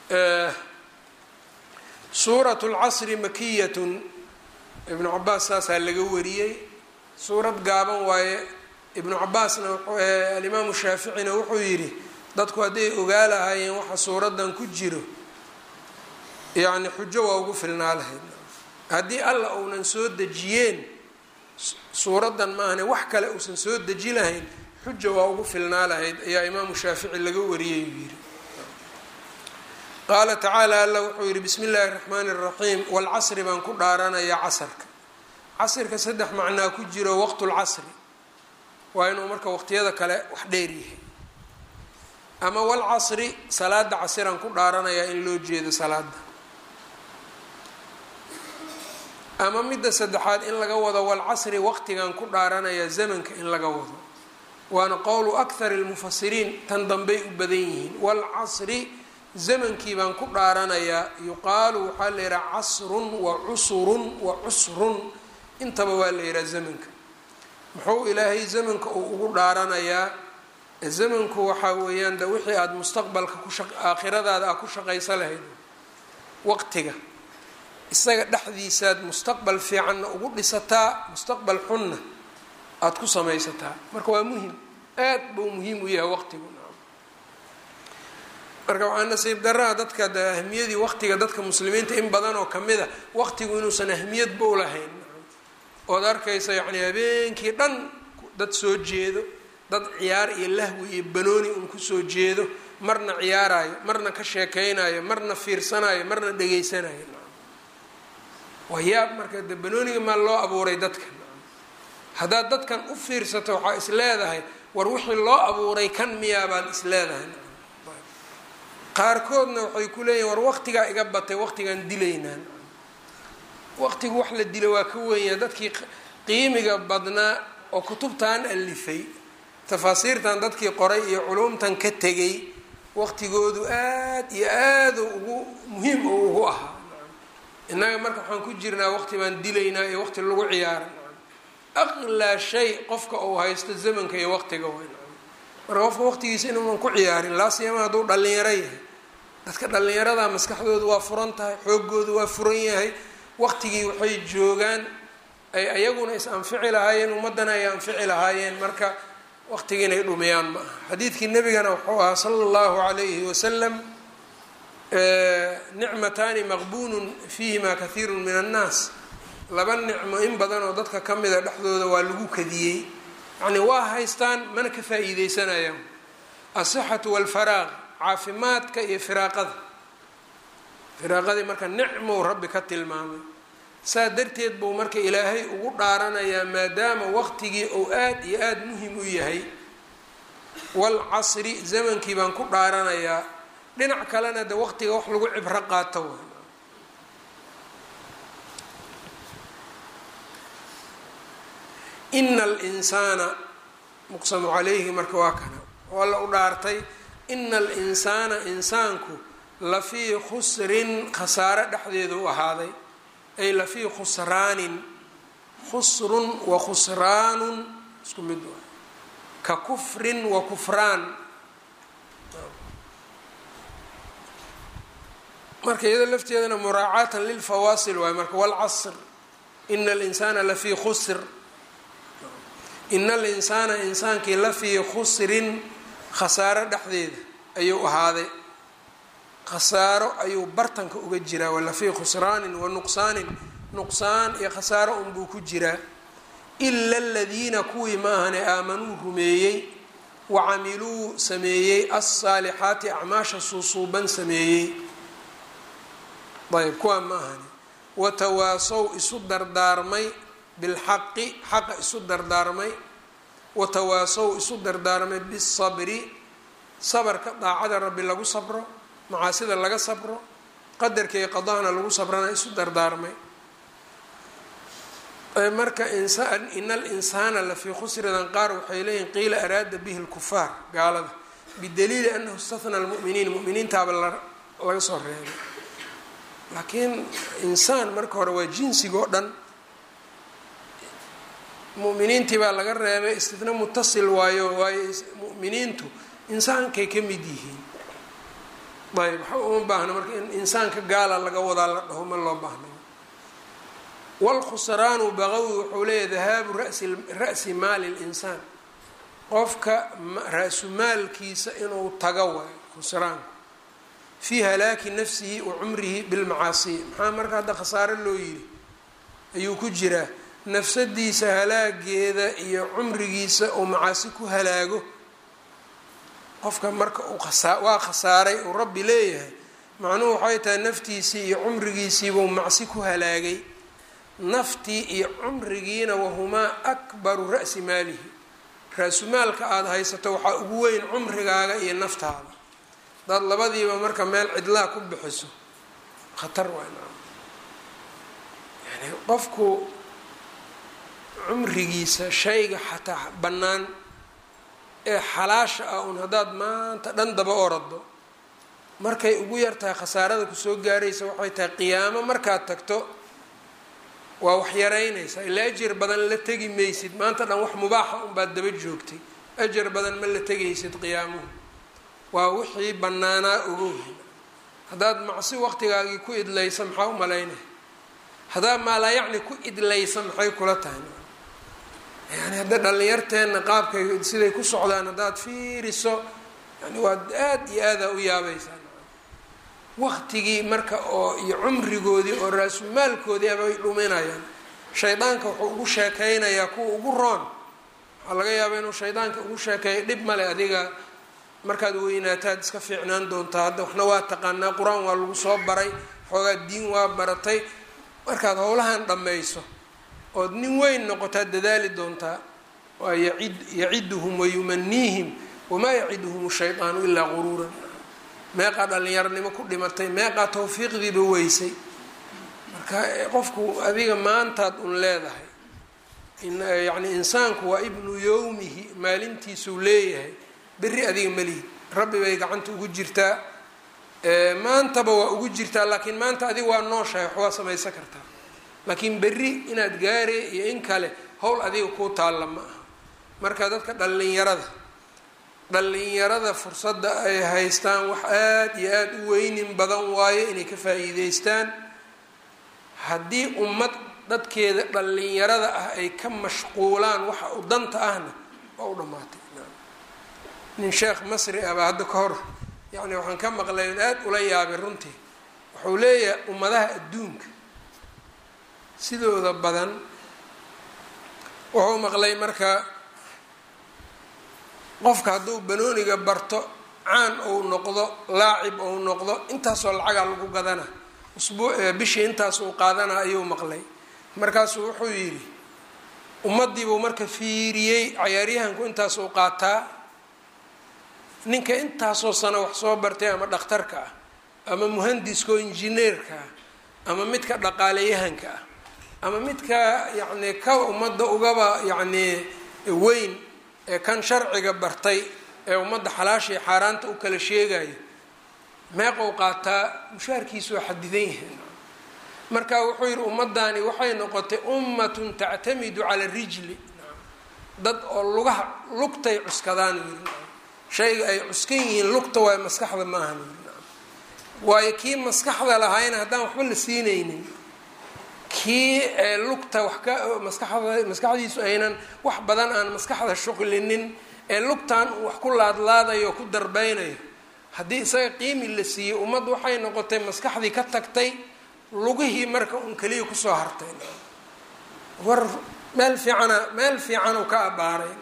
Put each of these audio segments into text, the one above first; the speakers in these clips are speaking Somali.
suurat lcasri makiyatun ibnu cabaas saasaa laga wariyey suurad gaaban waaye ibnu cabaasna alimaamu shaaficina wuxuu yidhi dadku hadday ogaa lahaayeen waxa suuradan ku jiro yacni xujo waa ugu filnaa lahayd haddii alla uunan soo dejiyeen suuraddan maahane wax kale uusan soo deji lahayn xuja waa ugu filnaa lahayd ayaa imaamu shaafici laga wariyay uu yidhi qaala tacaala alla wuxuu yidhi bismi illaahi raxmaani raxiim walcasri baan ku dhaaranayaa casarka casrka saddex macnaa ku jiro waqtulcasri waa inuu marka waqtiyada kale wax dheer yahay ama walcasri salaada casiraan ku dhaaranayaa in loo jeedo salaada ama midda saddexaad in laga wado walcasri waqtigan ku dhaaranayaa zamanka in laga wado waana qowlu akhar lmufasiriin tan dambey u badan yihiin walcasri zamankii baan ku dhaaranayaa yuqaalu waxaa la yidhaha casrun wa cusurun wa cusrun intaba waa la yidhaha zamanka muxuu ilaahay zamanka uu ugu dhaaranayaa zamanku waxaa weeyaan de wixii aada mustaqbalka kuaakhiradaada a ku shaqaysa lahayd waqtiga isaga dhexdiisaad mustaqbal fiicanna ugu dhisataa mustaqbal xunna aada ku samaysataa marka waa muhim aad buu muhiim u yahay waqtigu marka waxaa nasiib daraa dadka de ahmiyadii waqtiga dadka muslimiinta in badan oo kamid a waqtigu inuusan ahmiyadba u lahayn ood arkaysa yacni habeenkii dhan dad soo jeedo dad ciyaar iyo lahwi iyo banooni un kusoo jeedo marna ciyaarayo marna ka sheekeynayo marna fiirsanayo marna dhegeysanayo waa yaab marka de banooniga maa loo abuuray dadka haddaad dadkan u fiirsato waxaa is leedahay war wixii loo abuuray kan miyaa baad is leedahay qaarkoodna waxay ku leeyihin war waqtigaa iga batay waqtigaan dilaynaan waqtigu wax la dila waa ka wenya dadkii qiimiga badnaa oo kutubtan alifay tafaasiirtan dadkii qoray iyo culumtan ka tegay waqtigoodu aad iyo aada ugu muhiim oo ugu ahaa innaga marka waxaan ku jirnaa waqti baan dilaynaa iyo waqti lagu ciyaara aqlaa shay qofka uu haysto zamanka iyo waqtiga weyn marka qofka waqtigiisa inuunan ku ciyaarin laasiyama hadduu dhalinyaro yahay dadka dhalinyarada maskaxdoodu waa furan tahay xoogoodu waa furan yahay waqtigii waxay joogaan ay ayaguna is anfici lahaayeen ummaddana ay anfici lahaayeen marka waqtigii inay dhumiyaan ma aha xadiidkii nebigana wuxuu ahaa sala allahu calayhi wasalam nicmataani maqbuunun fiihima kathiiru min annaas laba nicmo in badan oo dadka ka mida dhexdooda waa lagu kadiyey yacni waa haystaan mana ka faa-iideysanayaan asixatu walfaraaq caafimaadka iyo firaaqada firaaqadii marka nicmow rabbi ka tilmaamay saa darteed buu marka ilaahay ugu dhaaranayaa maadaama waqtigii uu aada iyo aada muhim u yahay walcasri zamankii baan ku dhaaranayaa dhinac kalena de waqtiga wax lagu cibro qaato wa ina alinsaana muqsamu calayhi marka waa kana oo alla u dhaartay ina alinsaana insaanku lafii khusrin khasaare dhexdeeda u ahaaday ay lafii khusraanin khusrun wa khusraanun isku mid waa ka kufrin wa kufraan marka iyado lafteedana muraacaatan lilfawaasil waay marka walcasr ina alinsaana lafii khusr ina alinsaana insaankii lafii khusrin khasaaro dhexdeeda ayuu ahaaday khasaaro ayuu bartanka uga jiraa walafii khusraanin wa nuqsaanin nuqsaan iyo khasaaro unbuu ku jiraa ila aladiina kuwii maahane aamanuu rumeeyey wa camiluu sameeyey alsaalixaati acmaasha suusuuban sameeyey ayb kuwaa ma ahani watawaasow isu dardaarmay bilxaqi xaqa isu dardaarmay watawaasow isu dardaarmay bisabri sabarka daacada rabbi lagu sabro macaasida laga sabro qadarka iyo qadahana lagu sabrana isu dardaarmay marka insaan ina alinsaana lafii khusridan qaar waxay leeyihin qiila araada bihi lkufaar gaalada bidaliili anahu istahna lmuminiin muminiintaaba laga soo reebay laakiin insaan marka hore waa jinsigoo dhan muminiintii baa laga reebay istitna mutasil waayo waayo muminiintu insaankay ka mid yihiin ayb waxa uma baahna marka in insaanka gaala laga wadaa la dhaho ma loo baahna wlkhusraanu baqawi wuxuu leeyahy dahaabu rasi ra'si maali linsaan qofka ra-su maalkiisa inuu taga waayo khusraanku fii halaaki nafsihi wa cumrihi bilmacaasiya maxaa marka hadda khasaaro loo yidhi ayuu ku jiraa nafsadiisa halaageeda iyo cumrigiisa uu macaasi ku halaago qofka marka uu waa khasaaray uu rabbi leeyahay macnuhu waxay tahay naftiisii iyo cumrigiisiibuu macsi ku halaagay naftii iyo cumrigiina wahumaa akbaru ra'si maalihi ra-sumaalka aada haysato waxaa ugu weyn cumrigaaga iyo naftaada hadaad labadiiba marka meel cidlaa ku bixiso khatar wayn yani qofku cumrigiisa shayga xataa bannaan ee xalaasha ah un haddaad maanta dhan daba orado markay ugu yartahay khasaarada kusoo gaaraysa waxay tahay qiyaamo markaad tagto waa wax yaraynaysaa ilaa ajar badan la tegi maysid maanta dhan wax mubaaxa unbaad daba joogtay ajar badan ma la tegaysid qiyaamuhu waa wixii bannaanaa ogowhi haddaad macsi waqtigaagii ku idlaysa maxaa u malaynaya haddaad maalaa yacni ku idlaysa maxay kula tahay yani hadda dhallinyarteenna qaabkay siday ku socdaan haddaad fiiriso yani waad aada iyo aadaa u yaabaysaa waqtigii marka oo iyo cumrigoodii oo raasumaalkoodii abay dhuminayaan shaydaanka wuxuu ugu sheekeynayaa kuwa ugu roon waxaa laga yaabaa inuu shaydaanka ugu sheekeeyo dhib male adiga markaad weynaataad iska fiicnaan doontaa hadda waxna waa taqaanaa qur-aan waa lagu soo baray xoogaa diin waa baratay markaad howlahan dhammayso ood nin weyn noqotaad dadaali doontaa waa yacid yaciduhum wayumaniihim wamaa yaciduhum shaydaanu ilaa quruuran meeqaa dhallinyarnimo ku dhimatay meeqaa tawfiiqdiiba weysay marka qofku adiga maantaad un leedahay yani insaanku waa ibnu yowmihi maalintiisuu leeyahay berri adiga melihi rabbi bay gacanta ugu jirtaa maantaba waa ugu jirtaa laakiin maanta adiga waa nooshahay wax waa samaysan kartaa laakiin berri inaad gaare iyo in kale howl adiga kuu taalla ma aha marka dadka dhallinyarada dhallinyarada fursadda ay haystaan wax aada iyo aada u weynin badan waayo inay ka faa-iideystaan haddii ummad dadkeeda dhallinyarada ah ay ka mashquulaan waxa u danta ahna waa u dhammaatay nin sheekh masri ah baa hadda ka hor yacni waxaan ka maqlay on aada ula yaabay runtii wuxuu leeyahay ummadaha adduunka sidooda badan wuxuu maqlay marka qofka hadduu banooniga barto caan ou noqdo laacib ou noqdo intaasoo lacagaa lagu gadana usbuu bishii intaas uu qaadana ayuu maqlay markaasuu wuxuu yidhi ummadiibuu marka fiiriyey cayaaryahanku intaas uu qaataa ninka intaasoo sano wax soo bartay ama dhakhtarka ah ama muhandiska oo injineerka ah ama midka dhaqaaleyahanka ah ama midka yacni ka ummadda ugaba yacni weyn ee kan sharciga bartay ee ummadda xalaashii xaaraanta u kala sheegayo meeqou qaataa mushaarkiisu waa xadidan yahay marka wuxuu yidhi ummaddaani waxay noqotay ummatun tactamidu cala rijli dad oo lugaha lugtay cuskadaan yiri shayga ay cuskan yihiin lugta waay maskaxda maahan waayo kii maskaxda lahaayna haddaan waxba la siinaynin kii lugta wax ka maskaxda maskaxdiisu aynan wax badan aan maskaxda shuqlinin ee lugtan wax ku laadlaadayo ku darbeynayo haddii isaga qiimi la siiyey ummad waxay noqotay maskaxdii ka tagtay lugihii marka un keliya kusoo hartay war meel fiicana meel fiicanuu ka abaaray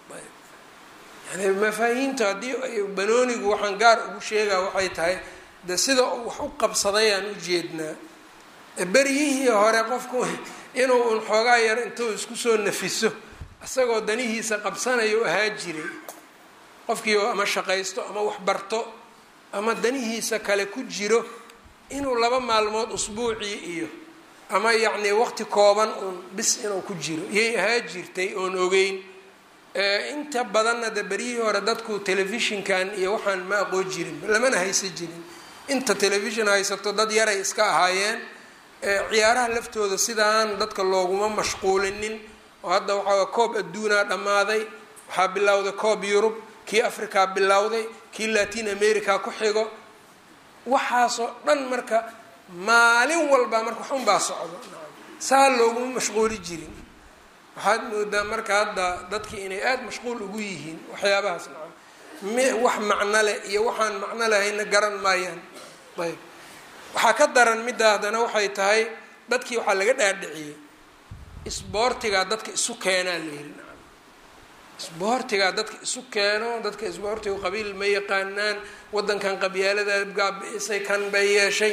yani mafaahiimta haddii banoonigu waxaan gaar ugu sheegaa waxay tahay de sida wax u qabsaday aan u jeednaa beryihii hore qofku inuu un xoogaa yar intuu isku soo nafiso isagoo danihiisa qabsanayo ahaa jiray qofkii ama shaqaysto ama wax barto ama danihiisa kale ku jiro inuu laba maalmood usbuucii iyo ama yacni waqti kooban uun bis inuu ku jiro iyay ahaa jirtay oon ogeyn inta badanna de beryihii hore dadku telefishinkan iyo waxaan ma aqoon jirin lamana haysan jirin inta telefishin haysato dad yaray iska ahaayeen ciyaaraha laftooda sidaan dadka looguma mashquulinin oo hadda waxaa koob adduunaa dhammaaday waxaa bilowday koob yurub kii africa bilowday kii latin america ku xigo waxaasoo dhan marka maalin walba marka wax unbaa socdo saa looguma mashquuli jirin waxaad moodaa marka hadda dadkii inay aada mashquul ugu yihiin waxyaabahaas nacam m wax macno leh iyo waxaan macno lahayna garan maayaan ayb waxaa ka daran middaa haddana waxay tahay dadkii waxaa laga dhaadhiciyey isboortigaa dadka isu keenaa la yiri nacam isboortigaa dadka isu keeno dadka isboortiga qabiil ma yaqaanaan waddankan qabyaalada gaabi-isay kan bay yeeshay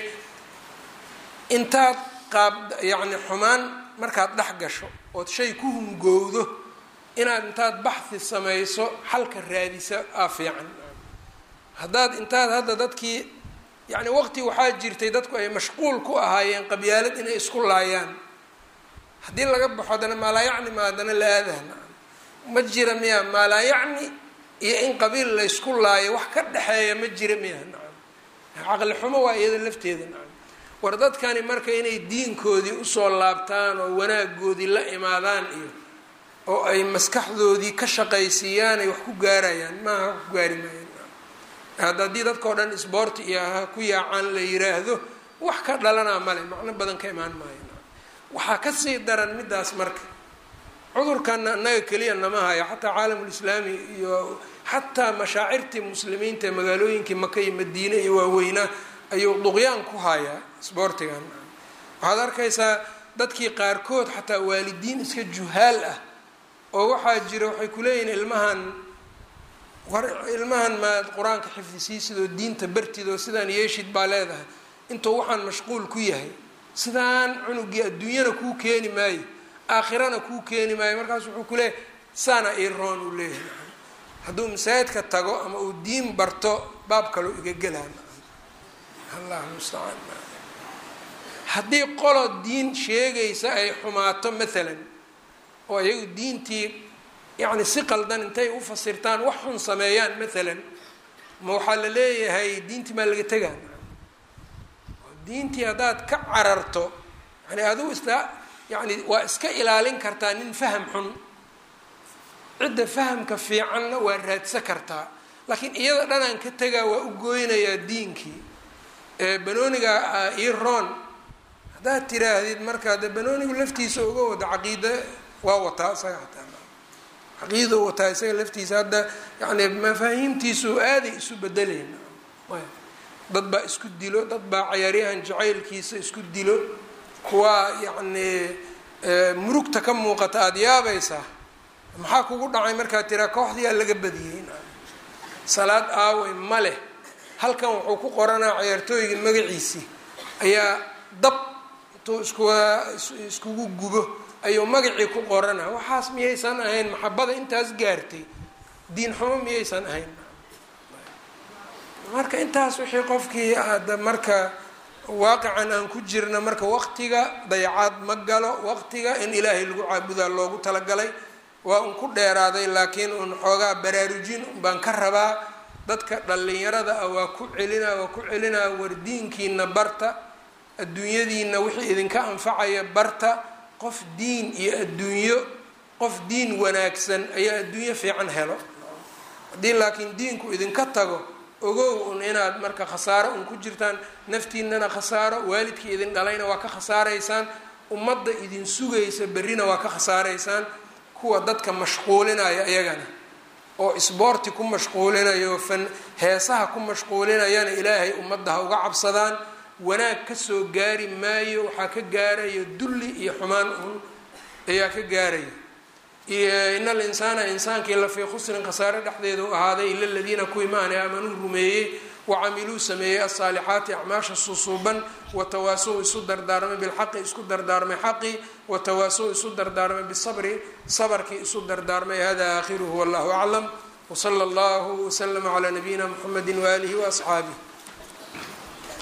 intaad qaab yacni xumaan markaad dhex gasho ood shay ku hungowdo inaad intaad baxhi samayso xalka raadisa aa fiican haddaad intaad hadda dadkii yacni waqti waxaa jirtay dadku ay mashquul ku ahaayeen qabyaalad inay isku laayaan haddii laga baxo haddana maalaayacni ma haddana la aadahna ma jira miya maalaayacni iyo in qabiil laysku laayo wax ka dhexeeya ma jira miya nacam caqli xumo waa iyada lafteeda nacam war dadkani marka inay diinkoodii usoo laabtaan oo wanaagoodii la imaadaan iyo oo ay maskaxdoodii ka shaqaysiiyaan ay wax ku gaarayaan maaha wax ku gaari maayaan hadda haddii dadkao dhan isboorti iyo ha ku yaacaan la yiraahdo wax ka dhalanaa male macno badan ka imaan maayo waxaa kasii daran midaas marka cudurkana annaga keliya nama hayo xataa caalamulislaami iyo xataa mashaacirtii muslimiinta ee magaalooyinkii maka iyo madiine iyo waaweynaa ayuu duqyaan ku hayaa isboortigan waxaad arkaysaa dadkii qaarkood xataa waalidiin iska juhaal ah oo waxaa jira waxay kuleeyihiin ilmahan war ilmahan maad qur-aanka xifdisiisidoo diinta bartidoo sidaan yeeshid baa leedahay intuu waxaan mashquul ku yahay sidaan cunugii adduunyana kuu keeni maayo aakhirana kuu keeni maayo markaas wuxuu ku leeyahay saana iroon uu leeyahay hadduu masaajidka tago ama uu diin barto baab kaloo iga gelaan allahu mustacaan haddii qolo diin sheegaysa ay xumaato maalan oo iyagu diintii yacni si qaldan intay u fasirtaan wax xun sameeyaan maalan ma waxaa la leeyahay diintii maa laga tegaan diintii haddaad ka cararto yani adigu isla yani waa iska ilaalin kartaa nin faham xun cidda fahamka fiicanna waa raadsa kartaa laakiin iyada dhanaan ka tegaa waa u gooynayaa diinkii banooniga ii roon haddaad tiraahdid markaa de banoonigu laftiisa uga wada caqiida waa wataa isaga hataa caqiida wataa isaga laftiisa hadda yani mafaahiimtiisu aaday isu bedelayn dad baa isku dilo dad baa cayaaryahan jacaylkiisa isku dilo kuwaa yacni murugta ka muuqata aada yaabaysaa maxaa kugu dhacay markaad tiraa kooxdiyaa laga badiyey salaad aawey ma leh halkan wuxuu ku qoranaa cayaartooyga magaciisii ayaa dab intuu iskuwa iskugu gubo ayuu magacii ku qorana waxaas miyaysan ahayn maxabada intaas gaartay diin xumo miyaysan ahayn marka intaas wixii qofkii ada marka waaqican aan ku jirna marka waqtiga dayacaad ma galo waqtiga in ilaahay lagu caabudaa loogu talagalay waa un ku dheeraaday laakiin un xoogaa baraarujin baan ka rabaa dadka dhallinyarada ah waa ku celinaa waa ku celinaa wardiinkiina barta adduunyadiina wixii idinka anfacaya barta qof diin iyo adduunyo qof diin wanaagsan ayaa adduunyo fiican helo haddii laakiin diinku idinka tago ogow un inaad marka khasaaro un ku jirtaan naftiinana khasaaro waalidkii idin dhalayna waa ka khasaaraysaan ummadda idin sugaysa berrina waa ka khasaaraysaan kuwa dadka mashquulinaya iyagana oo isboorti ku mashquulinayo fan heesaha ku mashquulinayana ilaahay ummadda ha uga cabsadaan wanaag kasoo gaari maayo waxaa ka gaarayo dulli iyo xumaan un ayaa ka gaaraya in al insaana insaankii la fii khusrin khasaare dhexdeeda u ahaaday ila ladiina kuwii maanay aamanuu rumeeyey wacamiluu sameeyey alsaalixaati acmaasha susuuban watawaasow isu dardaarmay bilxaqi isku dardaarmay xaqi watawaasow isu dardaarmay bisabri sabarkii isu dardaarmay hada aakhiruhu wallahu aclam wsala allahu waslama calaa nabiyina mxamedi waalihi waasxaabih